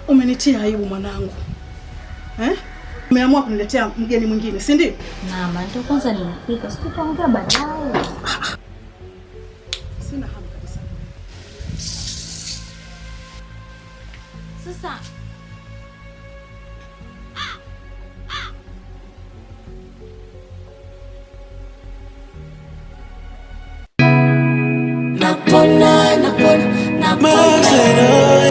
Umenitia aibu mwanangu eh? Umeamua kuniletea mgeni mwingine, si ndio? Mama, ndio kwanza nimefika, sitaongea baadaye. Sina hamu kabisa. Sasa Napona, napona, napona.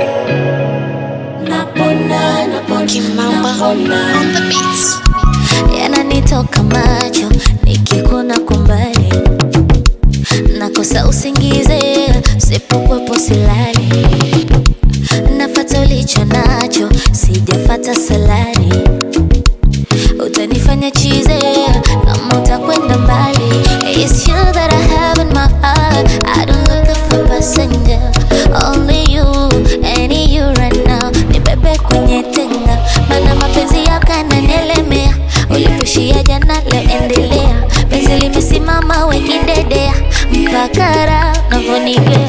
Napona, napona, napona. yananitoka macho nikikuna kumbali nakosa usingize sipokwepo silali nafata ulicho nacho sijafata salari utanifanya chize kama utakwenda mbali It's you that I have in my heart I don't look for passenger Only you, any you right now Nibebe kwenye tenga Mana mapenzi yako yananielemea Uliposhia jana leo endelea Penzi limesimama wekidedea Mpaka raha unavyonigea